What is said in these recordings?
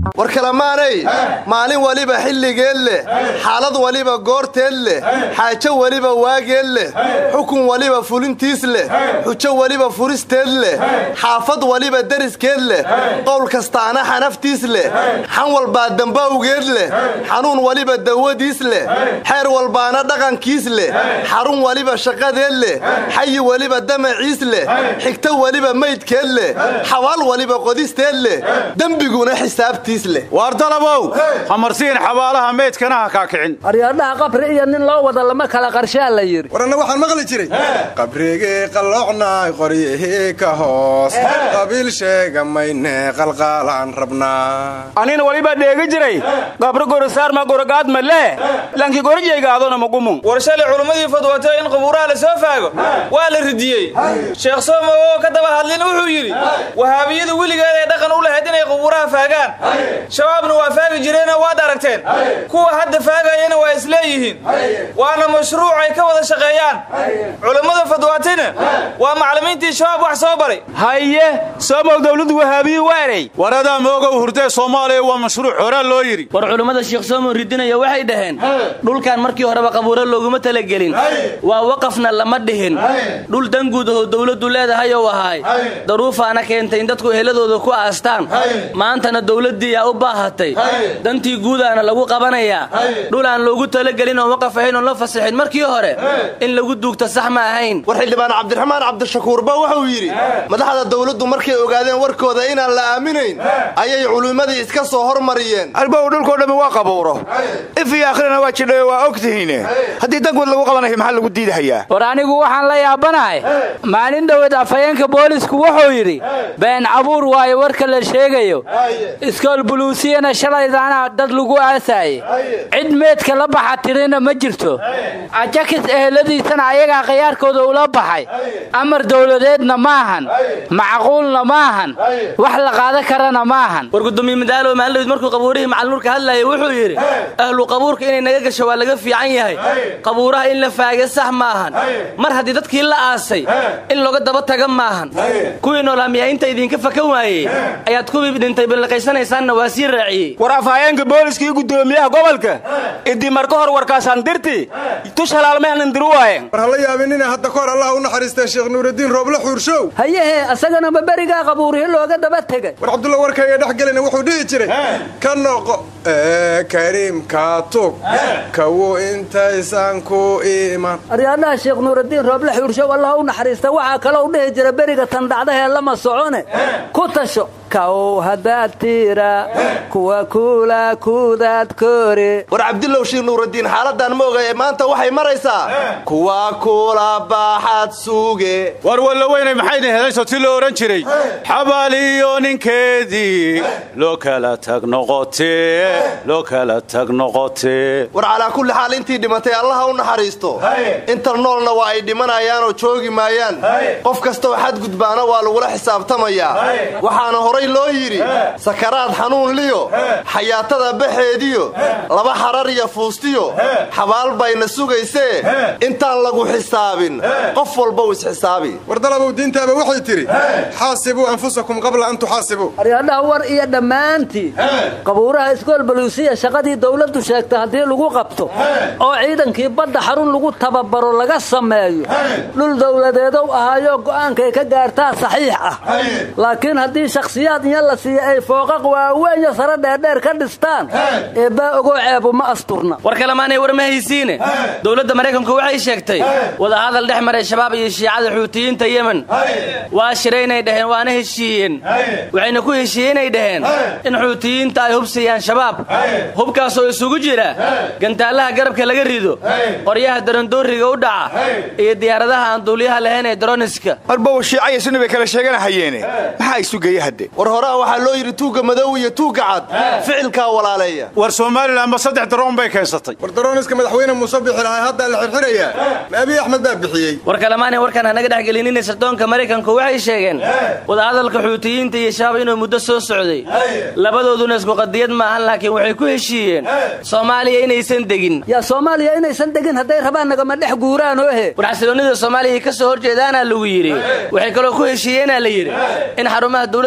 war kalamaanay maalin waliba xilligeed leh xaalad waliba goorteed leh xaajo waliba waageed leh xukun waliba fulintiis leh xujo waliba furisteed leh xaafad waliba deriskeed leh qowl kastaana xanaftiis leh xan walbaa dambawgeed leh xanuun waliba dawadiis leh xeer walbaana dhaqankiis leh xarun waliba shaqadeed leh xayi waliba damaciis leh xigto waliba maydkeed leh xabaal waliba qodisteed leh dembiguna xisaabtiis leh waar dalabow hamarsiin xabaalaha meydkana ha kaa kicin aryaadhaha qabri iyo nin loo wada lama kala qarshaa la yidhi war anna waxaan maqli jiray qabrigii qalloocnay qoryihii ka hoos qabiil sheega mayne qalqaalaan rabnaa anina waliba dheegi jiray qabri gorisaarma gorogaad malee lanki gorjaygaadona magumun war shalay culummadii fadwatay in qubuuraha la soo faago waa la ridiyey sheekh soomo oo ka daba hadlin wuxuu yidhi wahaabiyadu weligeed ay dhaqan u lahayd inay qubuuraha faagaan shabaabna waa faagi jireenoo waad aragteen kuwa hadda faagayana waa isleeyihiin waana mashruuc ay ka wada shaqeeyaan culummada fadwaatayna waa macallimiintii shabaab wax soo baray haye soomow dawladu wahaabiyi weerey waradaa moogow hurdee soomaaliya waa mashruuc horaa loo yidhi war culummada sheekh soomo ridinaya waxay dhaheen dhulkan markii horeba qabuuro looguma talagelin waa waqafna lama dhihin dhul danguud ahoo dawladdu leedahay ou ahaay daruufaana keentay in dadku eheladooda ku aastaan maantana dawladdii yaa u baahatay dantii guudaana lagu qabanayaa dhul aan loogu talagelin oon waqaf ahayn oon la fasaxin markii hore in lagu duugta sax ma ahayn war xildhibaan cabdiraxmaan cabdishakuurba wuxuu yidhi madaxda dawladdu markay ogaadeen warkooda inaan la aaminayn ayay culimmadii iska soo hormariyeen albow dhulkoo dhammi waa qabuuro if iyo akhrina waa jidhayo waa og tihiine haddii dangood lagu qabanayo maxaa lagu diidahayaa war anigu waxaan la yaabanahay maalin dhoweed afhayeenka boolisku wuxuu yidhi been cabuur waayo warka la sheegayo iskool buluusiyana shalaydaana dad lagu aasaayey cid meedka la baxa tirina ma jirto ajakis eheladiisana ayagaa khiyaarkooda ula baxay amar dawladeedna maahan macquulna maahan wax la qaadan karana maahan war gudoomiye madaalow maalin markuu qabuurihii macalmuurka hadlayay wuxuu yidhi ahlu qabuurka inay naga gasho waa laga fiican yahay qabuuraha in la faaga sax maahan mar haddii dadkii la aasay in looga daba taga maahan kuwii noolaamiyaa inta idinka fakan waayey ayaad kuwii dhintay billiqaysanaysaanna waa sii raaciyey war afhayeenka booliska iyo gudoomiyaha gobolka idii marka hor warkaasaan dirti tush halaalmehnan diru waayen war hala yaabinina hadda kahor allah u naxariistay sheekh nuuraddiin rooble xuurshow hayehe asagana ma berigaa qabuurihi looga daba tegay war cabdulla warkayga dhex gelina wuxuu dhihi jiray ka noqo ee kariimka tug kawu intaysan ku iman aryaadhaha sheekh nuuraddiin rooble xuurshow allah u naxariista waxaa kaloo dhihi jira beriga tan dhacdahee lama socone ku tasho kaw haddaad tiira kuwa kuula kudaad kore war cabdillow shiir nuuraddiin xaaladdan ma oga ee maanta waxay maraysaa kuwa kula baaxad suuge war walla weynay maxayna helayso ti loo odhan jiray xabaaliyo ninkeedii loo kala tag noqotee loo kala tag noqotee war calaa kulli xaal intii dhimatay allaha u naxariisto inta noolna waa ay dhimanayaanoo joogi maayaan qof kastoo xadgudbaana waa lagula xisaabtamayaa waxaana horay loo yidhi sakaraad xanuun liyo xayaatada baxeediyo laba xarar iyo fuustiyo xabaal bayna sugaysee intaan lagu xisaabin qof walbow isxisaabi war dalabow diintaaba waxay tidhi xaasibuu anfusakum qabla an tuxaasibuu aryaadhaha war iyo dhammaantii qabuuraha iskool baluusiya shaqadii dawladdu sheegtay haddii lagu qabto oo ciidankii badda xarun lagu tababaro laga sameeyo dhul dawladeedow ahaayo go'aankay ka gaartaa saxiix ah laakiin haddii shakhsiyaad inya la siiya ay fooqaq waaweenya sare dheerdheer ka dhistaan eebbaa ogoo ceebu ma asturna war kalemaanay war ma haysiine dowladda maraykanku waxay sheegtay wadahadal dhex maray shabaab iyo shiicada xuutiyiinta yemen waa shiraynay dhaheen waana heshiiyeen waxayna ku heshiiyenay dhaheen in xuutiyiinta ay hubsiiyaan shabaab hubkaasoo isugu jira gantaalaha garabka laga rido qoryaha darandooriga u dhaca iyo diyaaradaha aan duuliyaha lahayn ee daroniska warbow shiicaya sunni bay kala sheeganahayeene maxaa isu geeya hadde war horaa waxaa loo yidhi tuugga madow iyo tuugga cad ficilkaa walaaleeya war somalilan ma saddex daroon bay keensatay war darooniska madaxweyne muuse bixi lahay haddaa la xirxirayaa ma abiy axmed baa bixiyey war kalemaanay warkaan hanaga dhex gelinina sirdoonka maraykanku waxay sheegeen wadahadalka xuutiyiinta iyo shabaab inuu muddo soo socday labadooduna isku qadiyad maahan laakiin waxay ku heshiiyeen soomaaliya inaysan degin yaa soomaaliya inaysan degin hadday rabaan nagama dhex guuraan oohe war xasiloonnida soomaaliya ka soo horjeedaanaa lagu yidhi waxay kaloo ku heshiiyeenaa la yidhi in xarumaha dowladda soomaaliya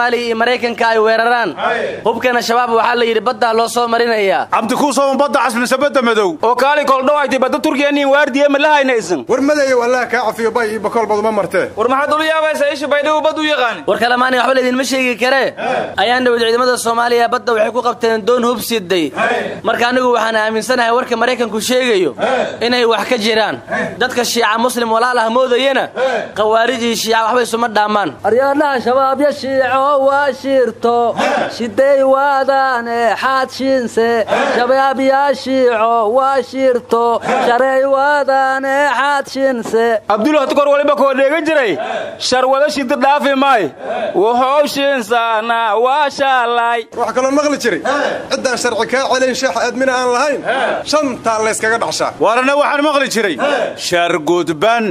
soomaaliya iyo maraykanka ay weeraraan hubkana shabaab waxaa la yidhi baddaa loo soo marinayaa cabdikuusooma badda casmise badda madow oo kaali koldhawayti badda turkiya nin waardiye ma la haynaysan war madayow allaha kaa cafiyo bay iyo bakool baduma martee war maxaad ula yaabaysaa isha baydhabo bad u yaqaani war kalemaani waxba laydinma sheegi karee ayaan dhawid ciidamada soomaaliya badda waxay ku qabteen doon hub siday marka anigu waxaan aaminsanahay warka maraykanku sheegayo inay wax ka jiraan dadka shiica muslim walaal ah moodayana khawaarij iyo shiica waxba isuma dhaamaan aryaadhaha shabaabya shiico waa shirto shiday waadaane xaad shiinse shabaabya shiico waa shirto sharey waadaane xaad shiinse abdul hadkor waliba koo dheega jiray sharwado shida dhaafi maay wuxuu shiinsaana waa shaalay wax kaloo maqli jiray ciddaan sharci kaa celin sheex aadmina aan lahayn shantaa layskaga dhaxshaa waarana waxaan maqli jiray shargudban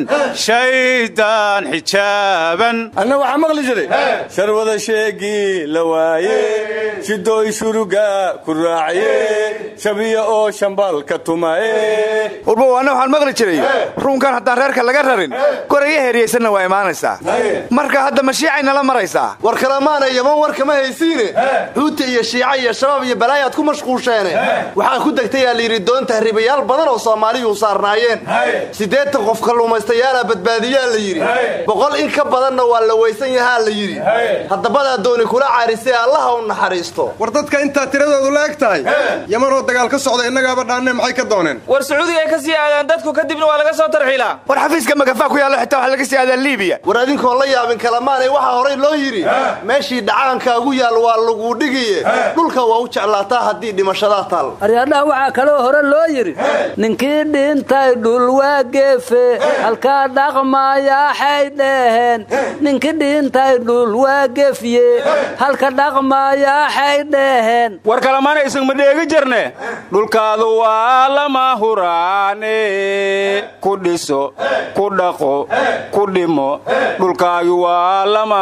shaydaan xijaaban anna waxaa maqli jiray sharwada sheegii la waaye shidooy shuruga ku raaciye shabiya oo shambalka tumaye warbow anna waxaan maqli jiray ruunkan haddaan reerka laga rarin goraya heeriyaysanna waa imaanaysaa marka hadda mashiicay nala maraysaa war kalemaana yaman war kama haysiine xuuta iyo shiica iyo shabaab iyo balaayaad ku mashquusheene waxaa ku degtayaa layidhi doon tahriibayaal badan oo soomaaliyuu saarnaayeen siddeetan qof kalluumaystayaala badbaadiyaa la yidhi boqol in ka badanna waa la weysan yahaa la yidhi haddabadaa dooni kula caarisee allaha u naxariisto war dadka intaa tiradoodu la eg tahay yamanoo dagaal ka socda innagaaba dhaanne maxay ka dooneen war sacuudiga ay ka sii aadaan dadku kadibna waa laga soo tarxiilaa war xafiiska magafaa ku yaallo xitaa waxa laga sii aadaa liibiya war adinkoon la yaabin kalamaanay waxaa horay loo yidhi meeshii dhacaankaagu yaal waa laguu dhigiye dhulka waa u jeclaataa haddii dhimashadaa taal aryaadhaha waxaa kaloo hore loo yidhi ninkii dhintay dhul waa geefe halkaa dhaqmaayaxay dheheen ninkii dhintay dhul waa gefye halka dhaqmaayaxay dheheen war kalamaana isan ma dheegi jirne dhulkaadu waa lama huraane ku dhiso ku dhaqo ku dhimo dhulkaagu waa lama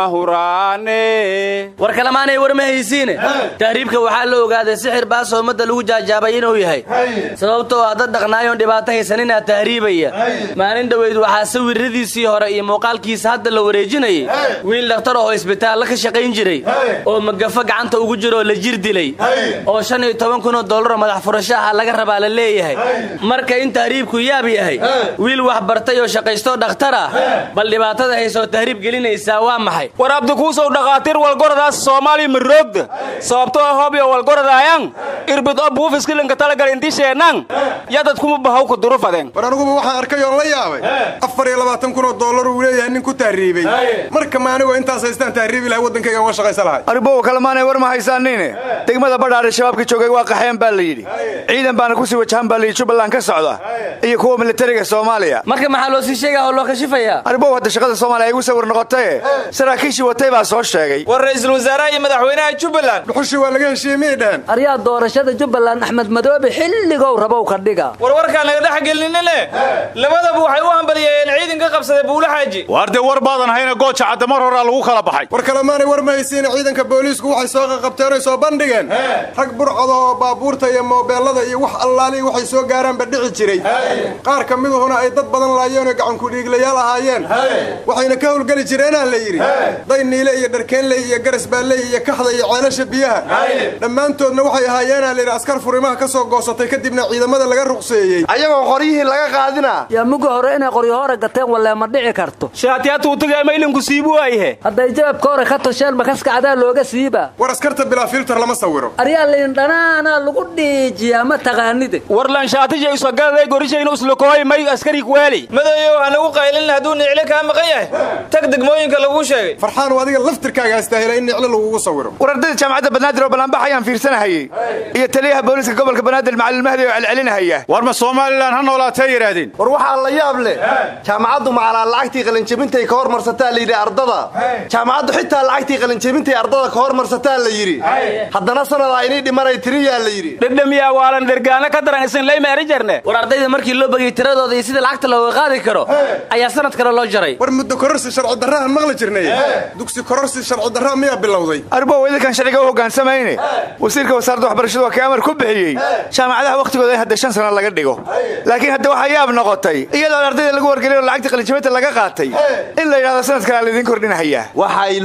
huraane war kalemaanay war ma haysiine tahriibka waxaa la ogaaday sixir baasoo ummadda lagu jaajaabay inuu yahay sababtoo ah dad dhaqnaayoon dhibaato haysaninaa tahriibaya maalin dhoweyd waxaa sawiradiisii hore iyo muuqaalkiisa hadda la wareejinayay wiil dhakhtar oo isbitaalla ka shaqayn jiray oo magafo gacanta ugu jiroo la jir dilay oo shan iyo toban kunoo dollaroo madax furasho ah laga rabaa la leeyahay marka in tahriibku yaab yahay wiil wax bartay oo shaqaystoo dhakhtar ah bal dhibaatada haysoo tahriib gelinaysaa waa maxay war abdikuusow dhakhaatiir walgoradaas soomaaliya maroogda sababtoo ah hobyo walgoradaayan irbid o buufiskilinka talagal intii sheenan yadad kuma bahawka durufadeen war aniguba waxaan arkay oon la yaabay afar iyo labaatan kunoo dollar uu leeyahay nin ku tahriibey marka ma anigoo intaas haystaan tahriibi lahay waddankayga uga shaqaysa lahay aribow kalemaanay war ma haysaaniine degmada badhaadhe shabaabka joogay waa qaxeen baa la yidhi ciidan baana kusii wajahan baa layidhi jubbaland ka socda iyo kuwa militariga soomaaliya marka maxaa loo sii sheegaa oo loo kashifayaa aribow hadda shaqada soomaaliya ay igu sawir noqotaye saraakiishii watay baa soo sheegay war ra'iisul wasaaraha iyo madaxweynaha jubbaland dhuxushii waa laga heshiiyey miyay dhaheen aryaa doorashada jubbaland axmed madoobe xilligow rabow ka dhiga war warkaan laga dhex gelinine labadaba waxay u hambalyeeyeen ciidan ka qabsaday buule xaaji waar dee war baadan hayna gooja cadda mar horaa lagu kala baxay war kalemaanay war ma haysiine ciidanka booliisku waxay soo qaqabteen oy soo bandhigeen rag burcada oo baabuurta iyo moobeellada iyo wax allaalihi waxay soo gaaraanba dhici jiray qaar ka miduhuna ay dad badan laayeen oo gacankudhiiglayaal ahaayeen waxayna ka howlgeli jireenaa la yidhi dayniile iyo dharkeenley iyo garasbaalley iyo kaxda iyo ceelasha biyaha dhammaantoodna waxay ahaayeenaa layidhi askar furimaha ka soo goosatay kadibna ciidamada laga ruqseeyey ayagoo qoryihii laga qaadina yaa muga hore inay qoryo hore gateen wallee ma dhici karto shaatiyatuutaga maylinku siibu ayhe hadday jababka hore ka tosheen makaskacdaa looga siiba war askarta bilaa filter lama sawiro aryaa lindhanaana lagu dhiijiyaa ma taqaanide war lanshaatija isogadaday gorishayna uslokooy may askari kuweeli madayow hanagu qaylin hadduu niclo kaa maqan yahay tag degmooyinka laguu sheegay farxaan adiga laftirkaaga astaahila in niclo lagugu sawiro war ardayda jaamacadda banaadir oo ballaanbax ayaan fiirsanahayey iyo taliyaha booliiska gobolka banaadir macalin mahdi oo celcelinahaya war ma somalilan ha noolaatee yidhaahdeen war waxaa la yaab leh jaamacaddu macalaa lacagtii qalinjebintay ka hormarsataa la yidhi ardada jaamacaddu xitaa lacagtii qalinjebintay ardada ka hormarsataa la yidhi haddana sanadaa inay dhimanay tiriyaa la yidhi dhedhamiyaa waalan dhergaano ka daran isin laymeeri jarne war ardayda markii loo bagay tiradooda iyo sida lacagta looga qaadi karo ayaa sanad kale loo jaray war muddo kororsi sharci darrahan maqli jirnay dugsi kororsi sharci darraa miyaa bilowday aribow idinkan sharciga u hoggaansamayne wasiirka wasaaradda waxbarashadu waa kii amar ku bixiyey jaamacadaha wakhtigooda in hadda shan sano laga dhigo laakiin hadda waxaa yaab noqotay iyadoo ardayda lagu wargelin oo lacagta qalinjabinta laga qaatay in la yidhahdo sanadkan aa laydin kordhinahayaa waxaa iloomeeyey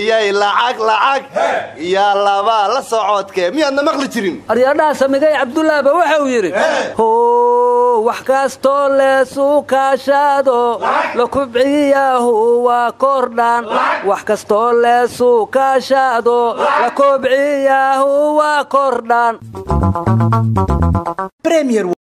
leeyay lacag lacag yaa labaa la socodke miyaadna maqli jirin aryadhaha samigay cabdullaahba wuxuu yidhi how wax kastoo leesu kaashaado la kubciyaahu waa kordhaan wax kastoo leesu kaashaado la kubciyaahu waa kordhaan